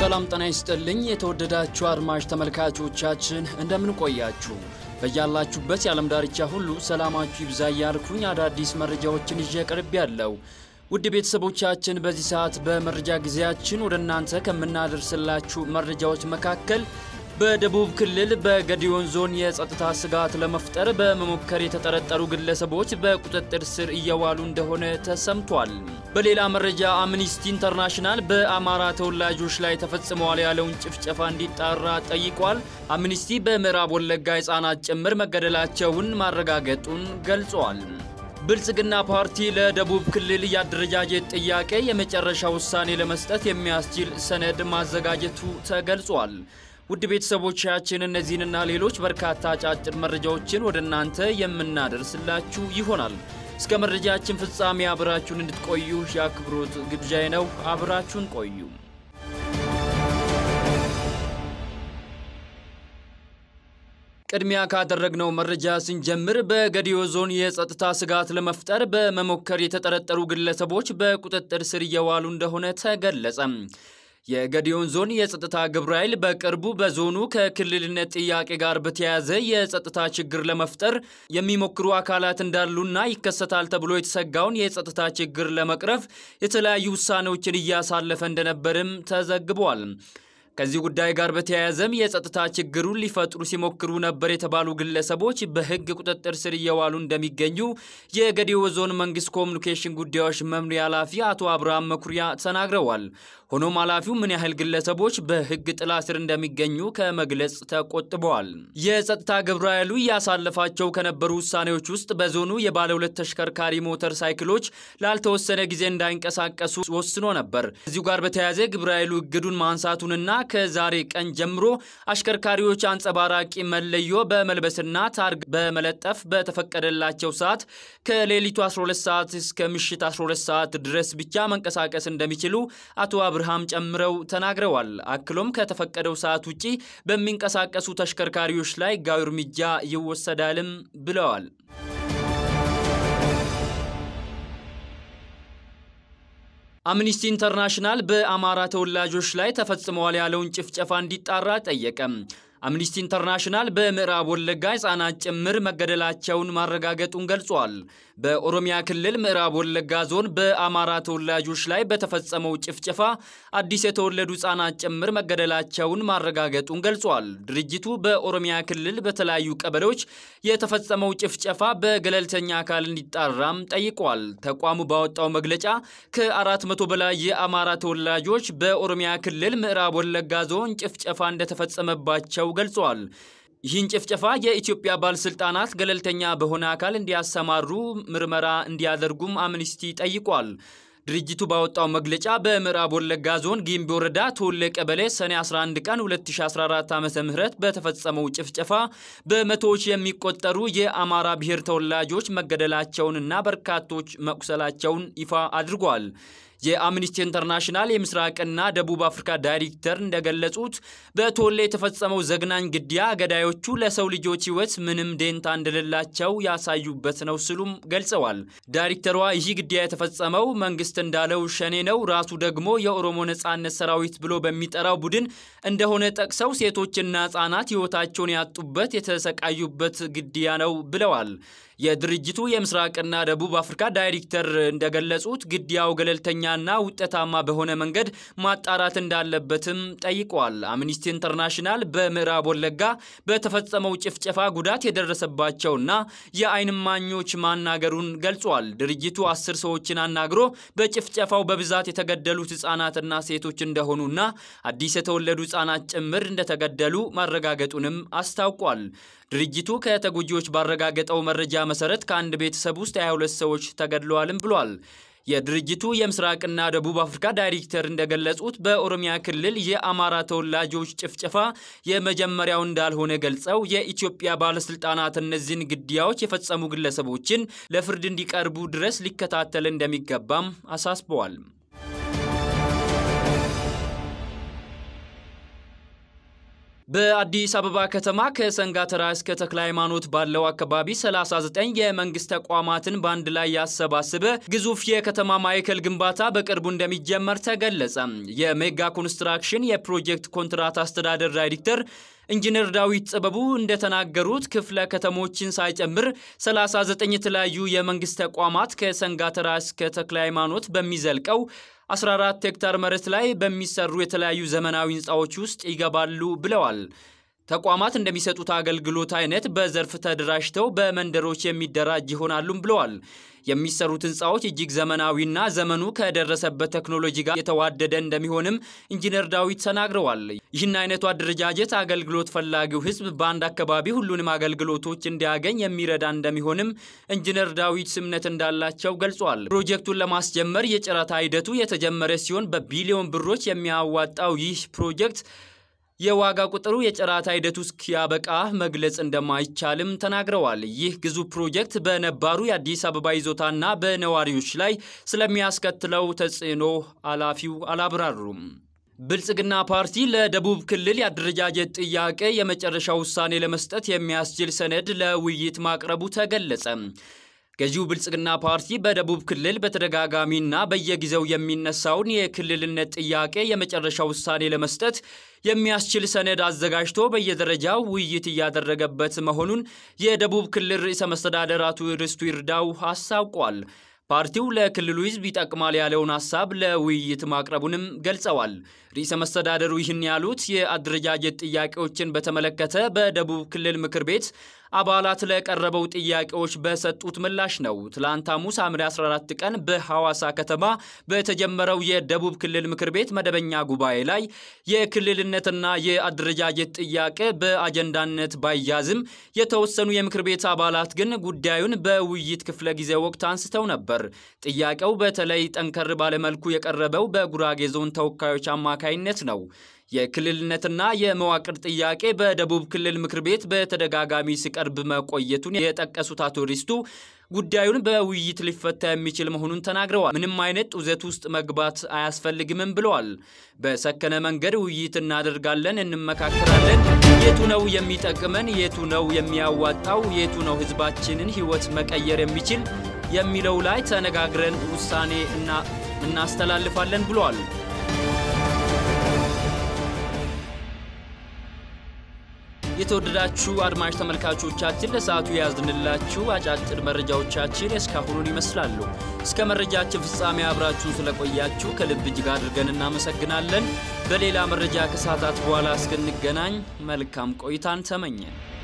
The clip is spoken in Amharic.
ሰላም ጤና ይስጥልኝ። የተወደዳችሁ አድማጭ ተመልካቾቻችን እንደምን ቆያችሁ? በያላችሁበት የዓለም ዳርቻ ሁሉ ሰላማችሁ ይብዛ እያልኩኝ አዳዲስ መረጃዎችን ይዤ ቀርብ ያለው ውድ ቤተሰቦቻችን በዚህ ሰዓት በመረጃ ጊዜያችን ወደ እናንተ ከምናደርስላችሁ መረጃዎች መካከል በደቡብ ክልል በገዲዮን ዞን የጸጥታ ስጋት ለመፍጠር በመሞከር የተጠረጠሩ ግለሰቦች በቁጥጥር ስር እየዋሉ እንደሆነ ተሰምቷል። በሌላ መረጃ አምኒስቲ ኢንተርናሽናል በአማራ ተወላጆች ላይ ተፈጽመዋል ያለውን ጭፍጨፋ እንዲጣራ ጠይቋል። አምኒስቲ በምዕራብ ወለጋ ሕፃናት ጭምር መገደላቸውን ማረጋገጡን ገልጿል። ብልጽግና ፓርቲ ለደቡብ ክልል የአደረጃጀት ጥያቄ የመጨረሻ ውሳኔ ለመስጠት የሚያስችል ሰነድ ማዘጋጀቱ ተገልጿል። ውድ ቤተሰቦቻችን እነዚህንና ሌሎች በርካታ አጫጭር መረጃዎችን ወደ እናንተ የምናደርስላችሁ ይሆናል። እስከ መረጃችን ፍጻሜ አብራችሁን እንድትቆዩ የአክብሮት ግብዣዬ ነው። አብራችሁን ቆዩ። ቅድሚያ ካደረግነው መረጃ ስንጀምር በገዲዮ ዞን የጸጥታ ስጋት ለመፍጠር በመሞከር የተጠረጠሩ ግለሰቦች በቁጥጥር ስር እየዋሉ እንደሆነ ተገለጸ። የገዲዮን ዞን የጸጥታ ግብረ ኃይል በቅርቡ በዞኑ ከክልልነት ጥያቄ ጋር በተያያዘ የጸጥታ ችግር ለመፍጠር የሚሞክሩ አካላት እንዳሉና ይከሰታል ተብሎ የተሰጋውን የጸጥታ ችግር ለመቅረፍ የተለያዩ ውሳኔዎችን እያሳለፈ እንደነበርም ተዘግቧል። ከዚህ ጉዳይ ጋር በተያያዘም የጸጥታ ችግሩን ሊፈጥሩ ሲሞክሩ ነበር የተባሉ ግለሰቦች በሕግ ቁጥጥር ስር እየዋሉ እንደሚገኙ የገዲዮ ዞን መንግስት ኮሚኒኬሽን ጉዳዮች መምሪያ ኃላፊ አቶ አብርሃም መኩሪያ ተናግረዋል። ሆኖም ኃላፊው ምን ያህል ግለሰቦች በሕግ ጥላ ስር እንደሚገኙ ከመግለጽ ተቆጥበዋል። የጸጥታ ግብረ ኃይሉ እያሳለፋቸው ከነበሩ ውሳኔዎች ውስጥ በዞኑ የባለ ሁለት ተሽከርካሪ ሞተር ሳይክሎች ላልተወሰነ ጊዜ እንዳይንቀሳቀሱ ወስኖ ነበር። ከዚሁ ጋር በተያያዘ ግብረ ኃይሉ እግዱን ማንሳቱንና ከዛሬ ቀን ጀምሮ አሽከርካሪዎች አንጸባራቂ መለዮ በመልበስና ታርግ በመለጠፍ በተፈቀደላቸው ሰዓት ከሌሊቱ 12 ሰዓት እስከ ምሽት 12 ሰዓት ድረስ ብቻ መንቀሳቀስ እንደሚችሉ አቶ አብርሃም ጨምረው ተናግረዋል። አክሎም ከተፈቀደው ሰዓት ውጪ በሚንቀሳቀሱ ተሽከርካሪዎች ላይ ሕጋዊ እርምጃ ይወሰዳልም ብለዋል። አምኒስቲ ኢንተርናሽናል በአማራ ተወላጆች ላይ ተፈጽመዋል ያለውን ጭፍጨፋ እንዲጣራ ጠየቀ። አምኒስቲ ኢንተርናሽናል በምዕራብ ወለጋ ሕፃናት ጭምር መገደላቸውን ማረጋገጡን ገልጿል። በኦሮሚያ ክልል ምዕራብ ወለጋ ዞን በአማራ ተወላጆች ላይ በተፈጸመው ጭፍጨፋ አዲስ የተወለዱ ሕፃናት ጭምር መገደላቸውን ማረጋገጡን ገልጿል። ድርጅቱ በኦሮሚያ ክልል በተለያዩ ቀበሌዎች የተፈጸመው ጭፍጨፋ በገለልተኛ አካል እንዲጣራም ጠይቋል። ተቋሙ ባወጣው መግለጫ ከአራት መቶ በላይ የአማራ ተወላጆች በኦሮሚያ ክልል ምዕራብ ወለጋ ዞን ጭፍጨፋ እንደተፈጸመባቸው ገልጿል። ይህን ጭፍጨፋ የኢትዮጵያ ባለስልጣናት ገለልተኛ በሆነ አካል እንዲያሰማሩ ምርመራ እንዲያደርጉም አምኒስቲ ጠይቋል። ድርጅቱ ባወጣው መግለጫ በምዕራብ ወለጋ ዞን ጊምቢ ወረዳ ቶሌ ቀበሌ ሰኔ 11 ቀን 2014 ዓ ም በተፈጸመው ጭፍጨፋ በመቶዎች የሚቆጠሩ የአማራ ብሔር ተወላጆች መገደላቸውንና በርካቶች መቁሰላቸውን ይፋ አድርጓል። የአምኒስቲ ኢንተርናሽናል የምስራቅና ደቡብ አፍሪካ ዳይሬክተር እንደገለጹት በቶሌ የተፈጸመው ዘግናኝ ግድያ ገዳዮቹ ለሰው ልጆች ሕይወት ምንም ደንታ እንደሌላቸው ያሳዩበት ነው ሲሉም ገልጸዋል። ዳይሬክተሯ ይህ ግድያ የተፈጸመው መንግስት እንዳለው ሸኔ ነው፣ ራሱ ደግሞ የኦሮሞ ነጻነት ሰራዊት ብሎ በሚጠራው ቡድን እንደሆነ ጠቅሰው ሴቶችና ሕጻናት ሕይወታቸውን ያጡበት የተሰቃዩበት ግድያ ነው ብለዋል። የድርጅቱ የምስራቅና ደቡብ አፍሪካ ዳይሬክተር እንደገለጹት ግድያው ገለልተኛና ውጤታማ በሆነ መንገድ ማጣራት እንዳለበትም ጠይቋል። አምኒስቲ ኢንተርናሽናል በምዕራብ ወለጋ በተፈጸመው ጭፍጨፋ ጉዳት የደረሰባቸውና የዓይን እማኞች ማናገሩን ገልጿል። ድርጅቱ አስር ሰዎችን አናግሮ በጭፍጨፋው በብዛት የተገደሉት ህጻናትና ሴቶች እንደሆኑና አዲስ የተወለዱ ህጻናት ጭምር እንደተገደሉ ማረጋገጡንም አስታውቋል። ድርጅቱ ከተጎጂዎች ባረጋገጠው መረጃ መሰረት ከአንድ ቤተሰብ ውስጥ 22 ሰዎች ተገድለዋልም ብሏል። የድርጅቱ የምስራቅና ደቡብ አፍሪካ ዳይሬክተር እንደገለጹት በኦሮሚያ ክልል የአማራ ተወላጆች ጭፍጨፋ የመጀመሪያው እንዳልሆነ ገልጸው የኢትዮጵያ ባለስልጣናት እነዚህን ግድያዎች የፈጸሙ ግለሰቦችን ለፍርድ እንዲቀርቡ ድረስ ሊከታተል እንደሚገባም አሳስበዋል። በአዲስ አበባ ከተማ ከሰንጋተራ እስከ ተክለ ሃይማኖት ባለው አካባቢ 39 የመንግስት ተቋማትን በአንድ ላይ ያሰባሰበ ግዙፍ የከተማ ማዕከል ግንባታ በቅርቡ እንደሚጀመር ተገለጸ። የሜጋ ኮንስትራክሽን የፕሮጀክት ኮንትራት አስተዳደር ዳይሬክተር ኢንጂነር ዳዊት ጥበቡ እንደተናገሩት ክፍለ ከተሞችን ሳይጨምር 39 የተለያዩ የመንግስት ተቋማት ከሰንጋተራ እስከ ተክለ ሃይማኖት በሚዘልቀው 14 ሄክታር መሬት ላይ በሚሰሩ የተለያዩ ዘመናዊ ህንፃዎች ውስጥ ይገባሉ ብለዋል። ተቋማት እንደሚሰጡት አገልግሎት አይነት በዘርፍ ተደራጅተው በመንደሮች የሚደራጅ ይሆናሉም ብለዋል። የሚሰሩት ህንፃዎች እጅግ ዘመናዊና ዘመኑ ከደረሰበት ቴክኖሎጂ ጋር የተዋደደ እንደሚሆንም ኢንጂነር ዳዊት ተናግረዋል። ይህን አይነቱ አደረጃጀት አገልግሎት ፈላጊው ህዝብ በአንድ አካባቢ ሁሉንም አገልግሎቶች እንዲያገኝ የሚረዳ እንደሚሆንም ኢንጂነር ዳዊት እምነት እንዳላቸው ገልጿል። ፕሮጀክቱን ለማስጀመር የጨረታ ሂደቱ የተጀመረ ሲሆን በቢሊዮን ብሮች የሚያዋጣው ይህ ፕሮጀክት የዋጋ ቁጥሩ የጨረታ ሂደቱ እስኪያበቃ መግለጽ እንደማይቻልም ተናግረዋል። ይህ ግዙፍ ፕሮጀክት በነባሩ የአዲስ አበባ ይዞታና በነዋሪዎች ላይ ስለሚያስከትለው ተጽዕኖ ኃላፊው አላብራሩም። ብልጽግና ፓርቲ ለደቡብ ክልል የአደረጃጀት ጥያቄ የመጨረሻ ውሳኔ ለመስጠት የሚያስችል ሰነድ ለውይይት ማቅረቡ ተገለጸ። ገዢው ብልጽግና ፓርቲ በደቡብ ክልል በተደጋጋሚና በየጊዜው የሚነሳውን የክልልነት ጥያቄ የመጨረሻ ውሳኔ ለመስጠት የሚያስችል ሰነድ አዘጋጅቶ በየደረጃው ውይይት እያደረገበት መሆኑን የደቡብ ክልል ርዕሰ መስተዳደር አቶ ርስቱ ይርዳው አስታውቋል። ፓርቲው ለክልሉ ሕዝብ ይጠቅማል ያለውን ሀሳብ ለውይይት ማቅረቡንም ገልጸዋል። ርዕሰ መስተዳደሩ ይህን ያሉት የአደረጃጀት ጥያቄዎችን በተመለከተ በደቡብ ክልል ምክር ቤት አባላት ለቀረበው ጥያቄዎች በሰጡት ምላሽ ነው። ትላንት ሐሙስ ሐምሌ 14 ቀን በሐዋሳ ከተማ በተጀመረው የደቡብ ክልል ምክር ቤት መደበኛ ጉባኤ ላይ የክልልነትና የአደረጃጀት ጥያቄ በአጀንዳነት ባይያዝም የተወሰኑ የምክር ቤት አባላት ግን ጉዳዩን በውይይት ክፍለ ጊዜ ወቅት አንስተው ነበር። ጥያቄው በተለይ ጠንከር ባለመልኩ የቀረበው በጉራጌ ዞን ተወካዮች አማካይነት ነው። የክልልነትና የመዋቅር ጥያቄ በደቡብ ክልል ምክር ቤት በተደጋጋሚ ሲቀርብ መቆየቱን የጠቀሱት አቶ ሪስቱ ጉዳዩን በውይይት ሊፈታ የሚችል መሆኑን ተናግረዋል። ምንም አይነት ጡዘት ውስጥ መግባት አያስፈልግምም ብለዋል። በሰከነ መንገድ ውይይት እናደርጋለን፣ እንመካከራለን። የቱ ነው የሚጠቅመን፣ የቱ ነው የሚያዋጣው፣ የቱ ነው ህዝባችንን ህይወት መቀየር የሚችል የሚለው ላይ ተነጋግረን ውሳኔ እናስተላልፋለን ብለዋል። የተወደዳችሁ አድማጭ ተመልካቾቻችን ለሰዓቱ የያዝንላችሁ አጫጭር መረጃዎቻችን እስካሁኑን ይመስላሉ። እስከ መረጃችን ፍጻሜ አብራችሁን ስለቆያችሁ ከልብ እጅግ አድርገን እናመሰግናለን። በሌላ መረጃ ከሰዓታት በኋላ እስክንገናኝ መልካም ቆይታን ተመኘን።